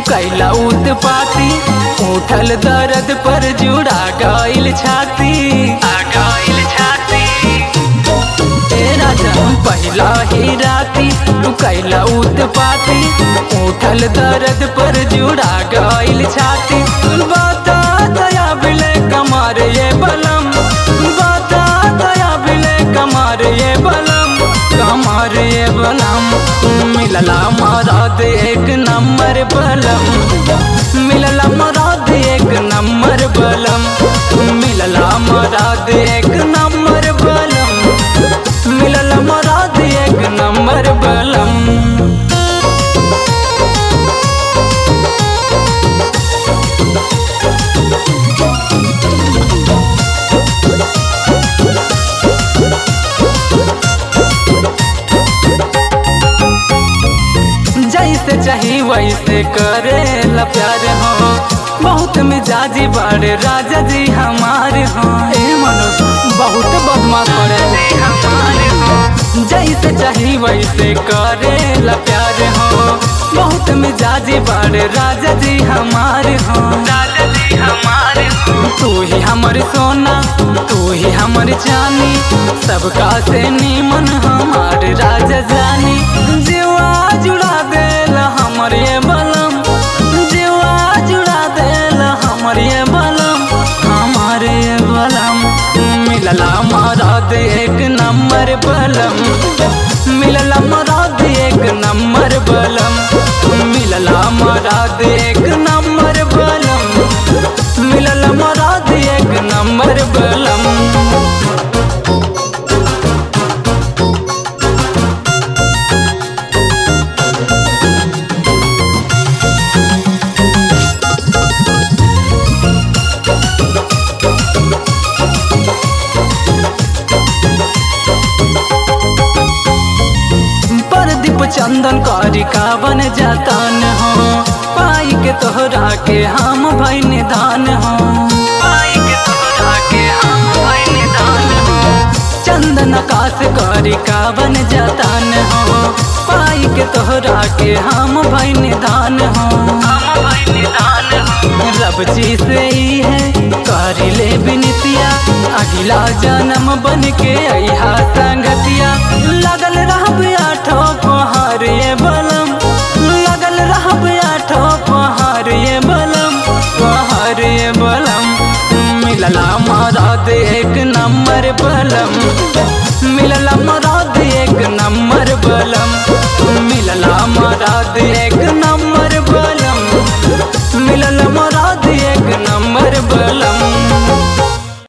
कैला उत्पाती उठल दर्द पर जुड़ा गइल छाती आ गइल छाती ए राजा पहिला ही राती तू कैला उत्पाती उठल दर्द पर जुड़ा गइल छाती बता दया बिले कमार ये बलम बता दया बिले कमार ये बलम कमार ये बलम मिलला मराद एक नंबर बलम मिलला मराद एक नंबर बलम मिलला मराद एक नंबर बलम मिलला मराद एक नंबर बलम जैसे चाही वैसे करे ला प्यार हो बहुत मिजाजी बड़े राजा जी हमारे हो ए मनुष्य बहुत बदमाश पड़े हमारे हो जैसे चाही वैसे करे ला प्यार हो बहुत मिजाजी बड़े राजा जी हमारे हो राजा जी हमारे हो तू ही हमर सोना तू ही हमर चानी सबका से नीमन हमार राजा जानी जीवा जुड़ा देला हमर ये बलम जीवा जुड़ा देला हमर ये बलम हमार ये बलम मिलला मराद एक नंबर बलम मिलला मराद एक नंबर बलम मिलला मराद एक नंबर बलम मिलला मराद एक नंबर बलम प्रदीप चंदन कारिका बन जाता न हो पाई के तोहरा के हम भाई निदान हो पाई के तोहरा के हम भाई निदान हो चंदन आकाश कारिका बन जाता न हो पाई के तोहरा के हम भाई निदान हो हम भाई निदान हो रब जी से ही है करी ले बिनतिया अगला जन्म बन के अहा संगतिया लगल रहब आठो पहाड़ ये बलम लगल रहब आठो पहाड़ ये बलम पहाड़ ये बलम मिलला मराद एक नंबर बलम मिलला मराद एक नंबर बलम मिलला मराद एक नंबर